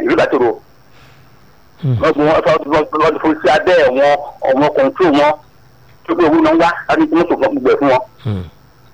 ìlú ìbátòrò Hmm. wọ́n gbọ́ wọ́n ti fún sí abẹ́ wọn ọmọ kọ̀ǹtò wọn tó pé owó náà wá láti mú tó gbogbo ẹ̀ fún wọn. Hmm.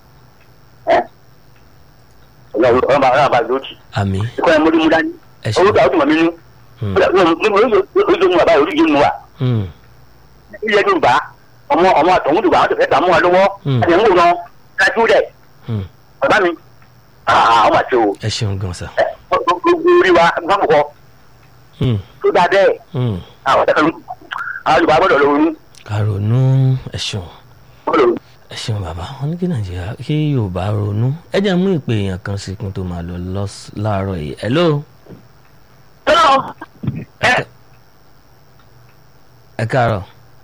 ọlọ́run ọlọ́run bá ọlọ́run bá lóòtì àmì ìkọ́ ẹ̀ mọ́dé mú dání ẹ ṣe orúkọ àwọn tó mọ̀ mí nú Hmm. oríṣi mu bàbá oríṣi mu wa Hmm. ilé tó ń bá ọmọ ọmọ àtọ̀hún tó bá wọn tó fẹ́ tà mú wa lọ́wọ́ Hmm. àti ẹ̀mú náà dájú rẹ̀ Hmm. bàbá mi ọmọ àti o ẹ ṣeun gan sa. gbogbo orí wa gbọ́n kọ́ Hmm. tó dáa bẹ́ẹ̀ Hmm. àwọn ọ̀tẹ̀ kan àwọn Yorùbá gbọ́dọ̀ lóorun kàrònú ẹ ṣeun gbọ́dọ̀ lóorun. ẹ ṣeun bàbá wọn ní kí nàìjíríà kí yorùbá ronú ẹ jẹ́ mú ìpè èèyàn kan sí kún tó máa lọ lọ́s- láàárọ̀ yìí hello ẹ ẹ káàárọ̀.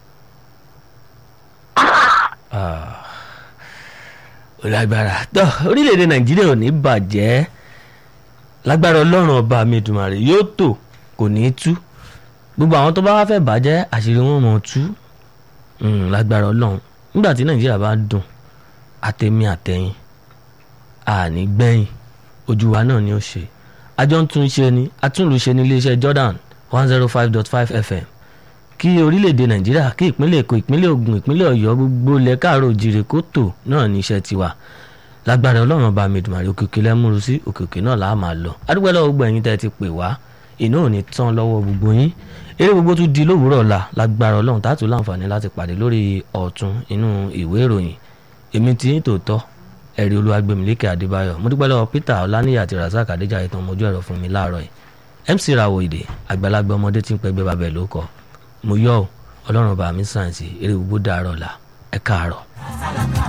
Ah. ó lágbára tó orílẹ̀-èdè nàìjíríà ò ní bàjẹ́ lágbára ọlọ́run ọba mi Èdùmàrè yóò tò kò ní í tú gbogbo àwọn tó bá wá fẹ́ bàjẹ́ àṣírí wọn mọ̀ ọ́ tú Mm, lágbára ọlọ́run nígbà tí nàìjíríà bá dùn àtẹ̀mí àtẹ̀yìn àní gbẹ̀yìn ojú wa náà ni ó ṣe àjọ ń tún ṣe ni atúnlùṣe ní iléeṣẹ́ Jordan one zero five dot five FM kí orílẹ̀-èdè nàìjíríà kí ìpínlẹ̀ èkó ìpínlẹ̀ ògùn ìpínlẹ̀ ọ̀yọ́ gbogbo ilẹ̀ káàró òjìrè kó tò náà ní iṣẹ́ tiwa lágbára ọlọ́run ọba mẹdùmarè òkèkè lẹ́múru sí òkèkè náà là á máa lọ adúgbò lọ́wọ́ gbogbo ẹ̀yin tẹ́ ẹ ti pè wá iná ò ní tán lọ́wọ́ gbogbo yín eré gbogbo tún di lówùúrọ̀ ọ̀la lágbára ọlọ́run tààtù láǹfààní láti pàdé lórí ọ̀tún inú ìwé ìròyìn èmi tí ń tòótọ́ ẹ̀rí olúwagbèmílékè adébáyọ̀ mo dúpẹ́ lọ́wọ́ peter ọláníyà àti razak adéjà ìtàn mojú ẹ̀rọ fún mi láàárọ̀ yìí mc rawọ ìdè àgbàlagbà ọmọdé tí ń pẹgbẹ́ babẹ̀ ló kọ mo yọ̀ ọ́ ọlọ́run bá mi sàn sí eré gbogbo dàárọ̀ la ẹ káàárọ̀.